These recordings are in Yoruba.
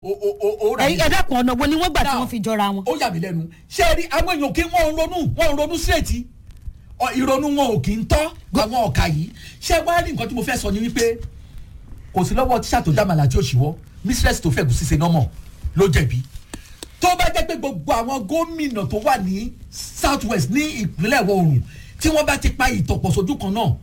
o o o o rà ẹ ẹ dákun ọ̀nà wo ni wọ́n gbà tí Now, wọ́n fi jọra wọn. ó yà mí lẹ́nu ṣé ẹ rí àwọn èèyàn kí wọ́n ń ronú wọ́n ń ronú síréètì Ọ, ìrònú wọn ò kì í tọ́ àwọn ọ̀ka yìí ṣé wàá rí nǹkan tí mo fẹ́ sọ ni wípé kò sí lọ́wọ́ tíṣà tó dámàlà tí ó ṣìwọ́ mistress tó fẹ́ gùn ṣíṣe nọ́mọ̀ ló jẹ̀bi tó bá jẹ́ pé gbogbo àwọn gómìnà tó wà ní south west ní ìpínlẹ̀ ìwọ̀ oòrùn tí wọ́n bá ti pa ìtọ̀pọ̀ sójú kan náà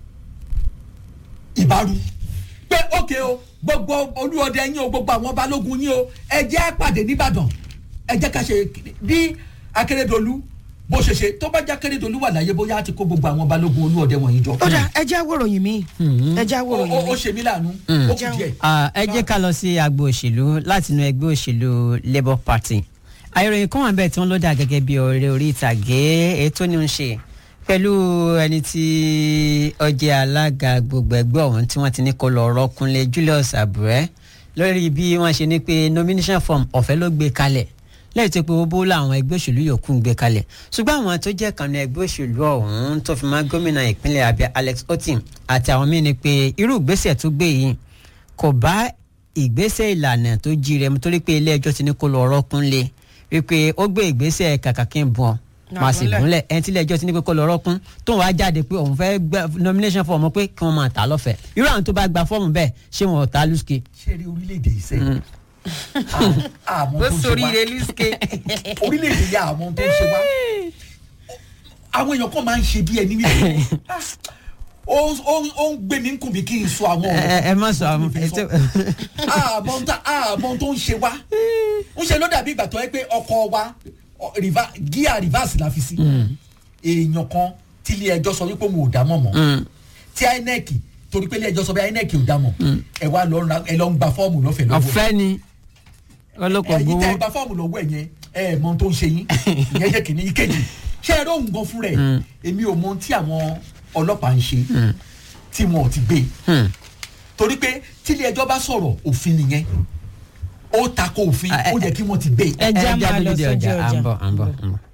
ìbáru pé ókè o gbogbo olúọdẹ yín o gbogbo àwọn balógun yín o ẹ jẹ́ á pàdé nìbàdàn ẹ jẹ́ ká ṣe bí akérèdọ́lù bó ṣe ṣe tó bá jẹ́ akérèdọ́lù wà láyé bóyá á ti kó gbogbo àwọn balógun olúọdẹ wọ̀nyí jọ. ó dà ẹ já wòròyìn mi ẹ já ó wòròyìn ó- mi. ó ṣe mí láàánú ó kù díẹ̀. Ah, ẹ jẹ́ ká lọ sí agbo òṣèlú láti inú ẹgbẹ́ òṣèlú labour party àìròyìn kan wà bẹ́ẹ̀ tí wọ́n ló dà gẹ́gẹ́ bí ọ̀rẹ́ orí ìtàgé èyí tó ní ń ṣe pẹ̀lú ẹni tí ọjẹ́ alága gbogbo ẹgbẹ́ ọ̀hún tí wọ́n ti ní kó lọ rọ́kúnlé Julius Abure lórí bí wọ́n ṣe ní pé nomination form ọ̀fẹ́ ló gbé kalẹ̀ lẹ́yìn tó pé owó bó làwọn ẹgbẹ́ òṣèlú yòókù ń gbé kalẹ̀ ṣùgbọ́n àwọn tó jẹ́ kànú ẹgbẹ́ òṣèlú ọ̀hún tó fi máa gómìnà ìpínlẹ̀ Abia Alex Otim àti àwọn míín ni pé irú ìgbésẹ̀ tó gbé yìí kò bá ìgbésẹ̀ ìlànà tó jíire mu torí pé ilé ẹjọ́ ti ní kó lọ rọ́kúnlé wípé ó gbé ìgbésẹ̀ kàkà kí n bọ̀ máa sì Àgúnlẹ̀. gúnlẹ̀ ẹni tí ilé ẹjọ́ ti ní pé kó lọ rọ́kún tóun wá jáde pé òun fẹ́ gba nomination form pé kí wọ́n máa tà á lọ́fẹ̀ẹ́ irú àwọn tó bá gba fọ́ọ̀mù bẹ́ẹ̀ ṣé wọn ò ta lùsùkè. ṣé rí orílẹ̀-èdè yìí sẹ́yìn àmọ́ tó ń ṣe wá lùsùkè. orílẹ̀-èdè yà àmọ́ tó ń ṣe wá àwọn èèyàn kan máa ń ṣe bí ẹni wípé ó ó- ó ń gbé mi ń kùn mí kí n sọ àwọn ẹ ẹ má sọ àwọn Fi sọ. àmọ́ ń ta- àmọ́ tó ń ṣe wá ń ṣe ló dàbí ìgbà tó yẹ pé ọkọ̀ wa ọ, riva- gíà reverse la fi sí èèyàn kan tí ilé ẹjọ́ sọ wípé òun ò dá mọ̀ mọ́ tí INEC torí pé ilé ẹjọ́ sọ pé INEC ò dá mọ̀ ẹ wá lọ ra- ẹ lọ ń gba fọ́ọ̀mù lọ́fẹ̀ẹ́ lọ́wọ́ ẹ̀ ọ̀fẹ́ ni ọlọ́kọ̀ ẹ̀yin tẹ́ ẹ gbowó. gba fọ́ọ̀mù lọ́wọ́ ẹ̀ yẹn ẹ mọ ohun tó ń ṣe yín ìyẹn jẹ́ kìíní ìkejì ṣé ẹ lóhùn gan fún rẹ̀ èmi ò mọ ohun tí àwọn ọlọ́pàá ń ṣe tí wọn ò ti gbé Hmm. torí pé tílé ẹjọ́ bá sọ̀rọ̀ òfin nìyẹn ó tako òfin Ah, ẹ- ó yẹ kí wọ́n ti gbé ẹ já ẹ máa lọ dúdú sójú ọjà à ọjà. ń bọ̀ à ń bọ̀ à ń bọ̀.